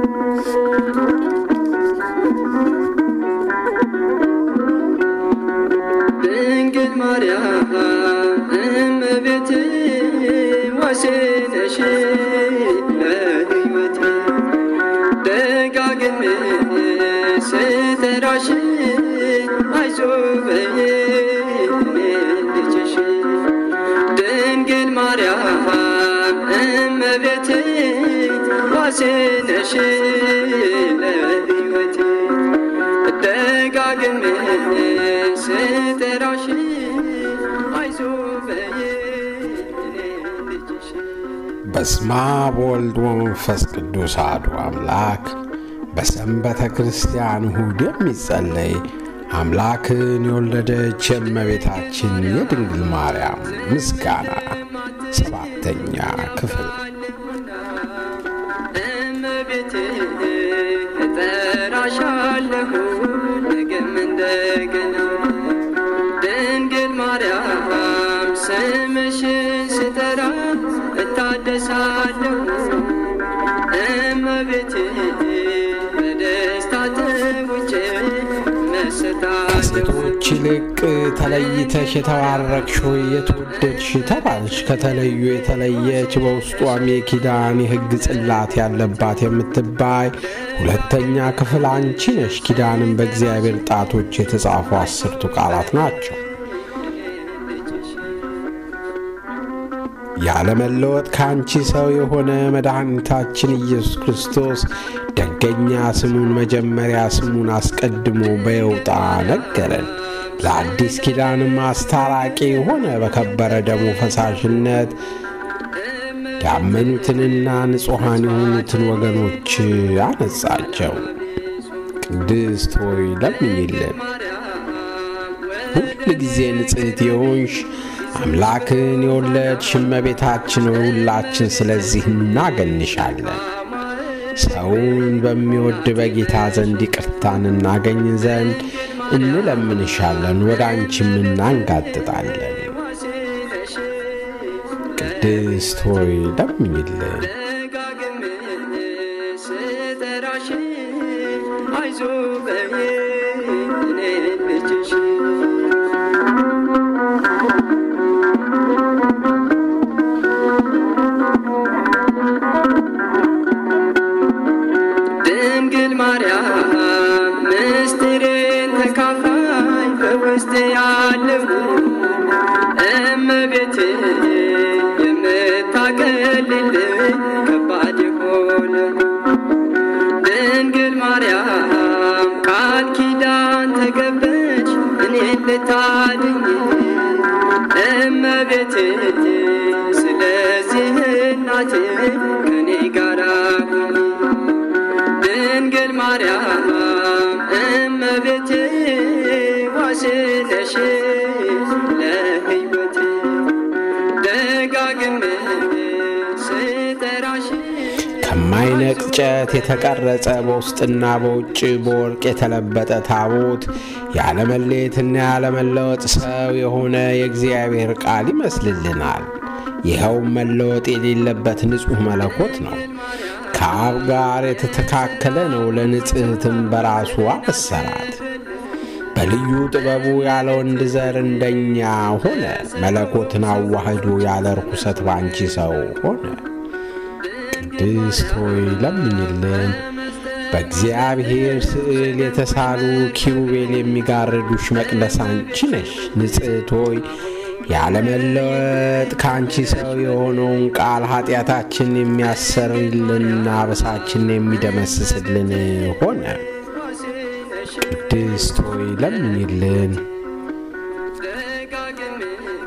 ድንግል ማርያም እመቤቴ ዋሴነሽ ለሕይወቴ ደጋግሜ ስጠራሽ አይዞህ በይኝ እኔ ልጅሽ ድንግል ማርያም እመቤቴ ዋሴነሽ ለሕይወቴ ደጋግሜ ስጠራሽ አይዞህ በይኝ እኔ ልጅሽ በስመ አብ ወወልድ ወመንፈስ ቅዱስ አሐዱ አምላክ። በሰንበተ ክርስቲያን እሁድ የሚጸለይ አምላክን የወለደች የእመቤታችን የድንግል ማርያም ምስጋና ሰባተኛ ክፍል እመቤቴ እጠራሻለሁ ነገም እንደገና ድንግል ማርያም ስምሽን ስጠራ እታደሳለሁ እመቤቴ በደስታ ተውጬ መሰታለሁ ከሴቶች ይልቅ ተለይተሽ የተባረክሽ ሆይ የተወደድሽ ተባልሽ። ከተለዩ የተለየች በውስጧም የኪዳን የሕግ ጽላት ያለባት የምትባይ ሁለተኛ ክፍል አንቺ ነሽ። ኪዳንም በእግዚአብሔር ጣቶች የተጻፉ አስርቱ ቃላት ናቸው። ያለመለወጥ ከአንቺ ሰው የሆነ መድኃኒታችን ኢየሱስ ክርስቶስ ደገኛ ስሙን መጀመሪያ ስሙን አስቀድሞ በየውጣ ነገረን። ለአዲስ ኪዳንም አስታራቂ የሆነ በከበረ ደሙ ፈሳሽነት ያመኑትንና ንጹሐን የሆኑትን ወገኖች አነጻቸው። ቅድስት ሆይ ለምኝልን። ሁል ጊዜ ንጽሕት የሆንሽ አምላክን የወለድሽ እመቤታችን ሆይ ሁላችን ስለዚህ እናገንሻለን። ሰውን በሚወድ በጌታ ዘንድ ይቅርታን እናገኝ ዘንድ እንለምንሻለን፣ ወደ አንቺም እናንጋጥጣለን። ቅድስት ሆይ ለምኝልን። ደጋግሜ ስጠራሽ አይዞህ በይኝ እኔ ልጅሽ ድንግል ማርያም ምስጢሬን ተካፋይ በውስጥ ያለው እመቤቴ የምታቀልልኝ ከባድ የሆነ ድንግል ማርያም ቃል ኪዳን ተገበች እኔን ልታድኝ እመቤቴ ስለዚህ እናቴ ከኔ ጋራ ሁኚ ድንግል ማርያም እመቤቴ ዋሴነሽ ለሕይወቴ ደጋግሜ ስጠራሽ ከማይነቅ እንጨት የተቀረጸ በውስጥና በውጭ በወርቅ የተለበጠ ታቦት ያለመለየትና ያለመለወጥ ሰው የሆነ የእግዚአብሔር ቃል ይመስልልናል። ይኸውም መለወጥ የሌለበት ንጹሕ መለኮት ነው። ከአብ ጋር የተተካከለ ነው። ለንጽሕትም በራሱ አበሰራት። በልዩ ጥበቡ ያለ ወንድ ዘር እንደኛ ሆነ። መለኮትን አዋህዶ ያለ ርኩሰት ባንቺ ሰው ሆነ። ቅድስት ሆይ ለምኝልን። በእግዚአብሔር ስዕል የተሳሉ ኪሩቤል የሚጋርዱሽ መቅደስ አንቺ ነሽ። ንጽሕት ሆይ ያለመለወጥ ከአንቺ ሰው የሆነውን ቃል ኃጢአታችን የሚያሰርልንና በሳችን የሚደመስስልን ሆነ። ቅድስት ሆይ ለምኝልን። ደጋግሜ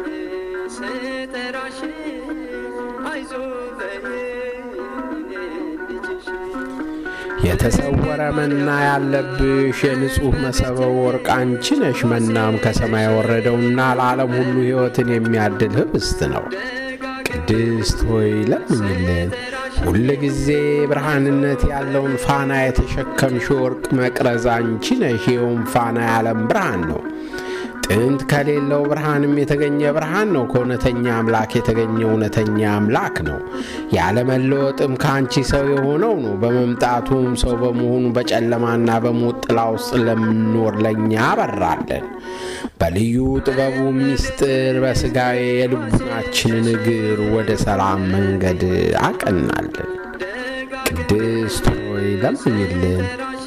ስጠራሽ አይዞህ በይኝ እኔ ልጅሽ የተሰወረ መና ያለብሽ የንጹሕ መሰበ ወርቅ አንቺ ነሽ። መናም ከሰማይ የወረደውና ለዓለም ሁሉ ሕይወትን የሚያድል ኅብስት ነው። ቅድስት ሆይ ለምኝልን። ሁል ጊዜ ብርሃንነት ያለውን ፋና የተሸከምሽ ወርቅ መቅረዝ አንቺ ነሽ። ይኸውም ፋና የዓለም ብርሃን ነው። ጥንት ከሌለው ብርሃንም የተገኘ ብርሃን ነው። ከእውነተኛ አምላክ የተገኘ እውነተኛ አምላክ ነው። ያለመለወጥም ከአንቺ ሰው የሆነው ነው። በመምጣቱም ሰው በመሆኑ በጨለማና በሞት ጥላ ውስጥ ለምንኖር ለእኛ አበራለን። በልዩ ጥበቡ ምስጢር በሥጋዊ የልቡናችንን እግር ወደ ሰላም መንገድ አቀናለን። ቅድስት ሆይ ለምኝልን።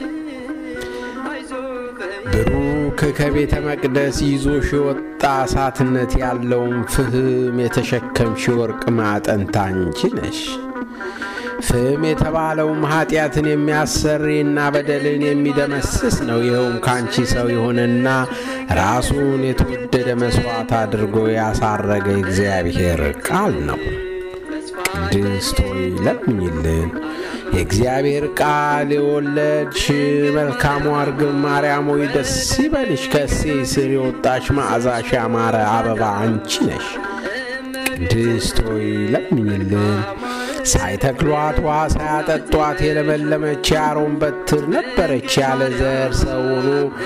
ብሩክ ከቤተ መቅደስ ይዞሽ የወጣ እሳትነት ያለውን ፍህም የተሸከምሽ ወርቅ ማዕጠንት አንቺ ነሽ። ፍም የተባለውም ኃጢአትን የሚያሰሪና በደልን የሚደመስስ ነው። ይኸውም ከአንቺ ሰው የሆነና ራሱን የተወደደ መሥዋዕት አድርጎ ያሳረገ እግዚአብሔር ቃል ነው። ቅድስት ሆይ ለምኝልን። የእግዚአብሔር ቃል የወለድሽ መልካሟ እርግብ ማርያም ሆይ ደስ ይበልሽ። ከእሴይ ስር የወጣሽ መዓዛሽ ያማረ አበባ አንቺ ነሽ። ቅድስት ሆይ ለምኝልን። ሳይተክሏት ውሃ ሳያጠጧት የለመለመች የአሮን በትር ነበረች። ያለ ዘር ሰው ሆኖ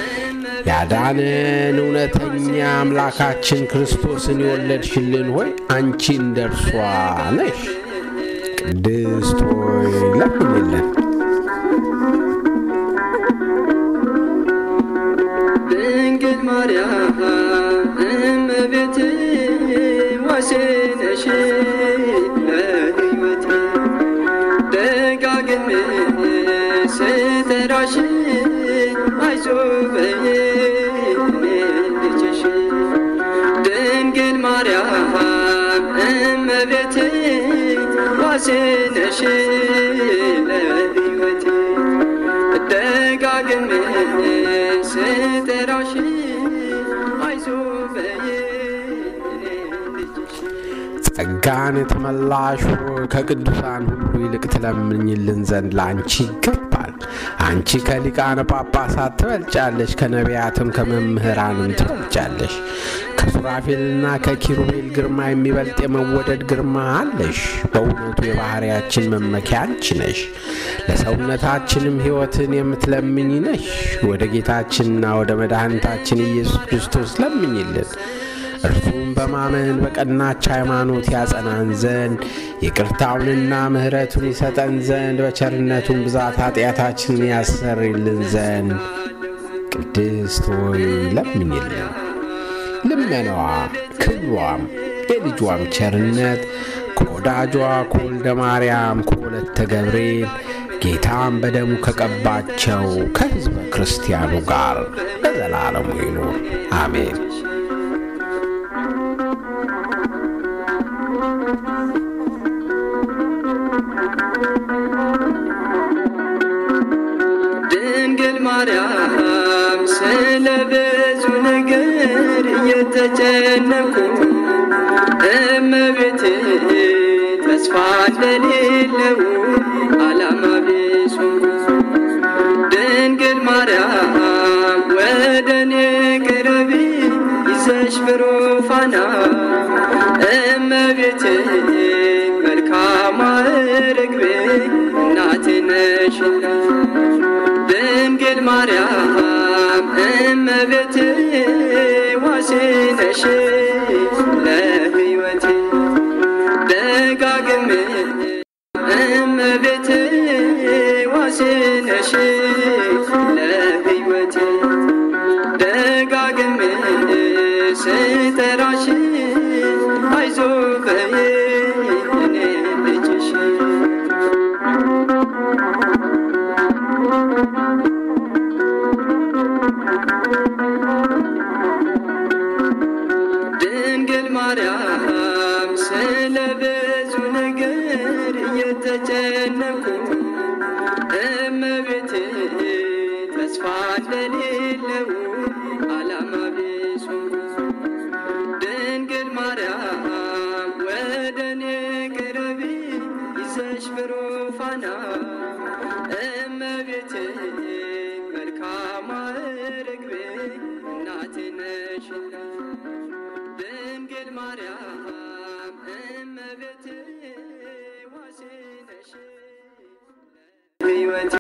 ያዳነን እውነተኛ አምላካችን ክርስቶስን የወለድሽልን ሆይ አንቺ እንደ እርሷ ነሽ። ቅድስት ሆይ ለምኝልን። ድንግል ማርያም እመቤቴ ዋሴ ነሽ ለሕይወቴ ደጋግሜ ስጠራሽ አይዞህ በይኝ እኔ ልጅሽ ድንግል ማርያም እመቤቴ ዋሴ ነሽ ለሕይወቴ ደጋግሜ ስጠራሽ አይዞህ በይኝ እኔ ልጅሽ ጸጋን የተመላሽ ሆይ ከቅዱሳን ሁሉ ይልቅ ትለምኝልን ዘንድ ለአንቺ ይገባል። አንቺ ከሊቃነ ጳጳሳት ትበልጫለሽ፣ ከነቢያትም ከመምህራንም ትበልጫለሽ። ከሱራፌልና ከኪሩቤል ግርማ የሚበልጥ የመወደድ ግርማ አለሽ። በእውነቱ የባሕርያችን መመኪያ አንቺ ነሽ። ለሰውነታችንም ሕይወትን የምትለምኝ ነሽ። ወደ ጌታችንና ወደ መድኃኒታችን ኢየሱስ ክርስቶስ ለምኝልን። እርሱም በማመን በቀናች ሃይማኖት ያጸናን ዘንድ ይቅርታውንና ምሕረቱን ይሰጠን ዘንድ በቸርነቱን ብዛት ኃጢአታችንን ያሰርይልን ዘንድ ቅድስት ሆይ ለምኝልን። ልመናዋ ክብሯም የልጇም ቸርነት ከወዳጇ ከወልደ ማርያም ከወለተ ገብርኤል ጌታም በደሙ ከቀባቸው ከሕዝበ ክርስቲያኑ ጋር ለዘላለሙ ይኑር አሜን። ድንግል ማርያም ስለ ብዙ ነገር እየተጨነኩ እመቤቴ ተስፋ እንደሌለው ዓላማ ቢሱ ድንግል ማርያም ወደ እኔ ቅረቢ ይዘሽ ብሩፋና እመቤቴ መልካሟ ርግቤ እናቴ ነሽና ድንግል ማርያም እመቤቴ ዋሴ ነሽ ለሕይወቴ ደጋግሜ እመቤቴ ዋሴ ነሽ ለሕይወቴ ደጋግሜ ስጠራሽ አይዞህ በይኝ እኔ ልጅሽ ድንግል ማርያም ስለ ብዙ ነገር እየተጨነኩ እመቤቴ ተስፋ እንደሌለው ዓላማ ቢሱ ድንግል ማርያም ወደ እኔ ቅረቢ ይዘሽ ብሩፋና እመቤቴ መልካሟ ርግቤ እናቴ ነሽና ድንግል ማርያም እመቤቴ ዋሴ ነሽ ሕይወቴ